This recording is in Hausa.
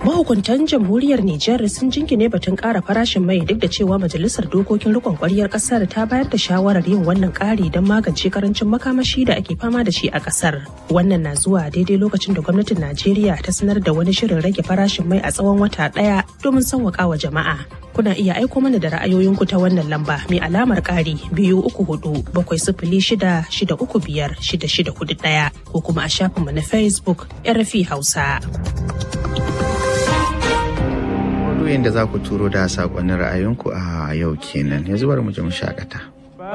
Mahukuntan jamhuriyar Nijar sun jingine batun ƙara farashin mai duk da cewa majalisar dokokin rikon kwaryar ƙasar ta bayar da shawarar yin wannan ƙari don magance karancin makamashi da ake fama da shi a ƙasar. Wannan na zuwa daidai lokacin da gwamnatin Najeriya ta sanar da wani shirin rage farashin mai a tsawon wata ɗaya domin sauwaƙa wa jama'a. Kuna iya aiko mana da ra'ayoyinku ta wannan lamba mai alamar ƙari biyu uku hudu bakwai sifili shida shida uku biyar shida shida hudu ɗaya ko kuma a shafinmu na Facebook RFI Hausa. Maudu'in da za ku turo da saƙonnin ra'ayinku a yau kenan yanzu bari mu je mu shakata.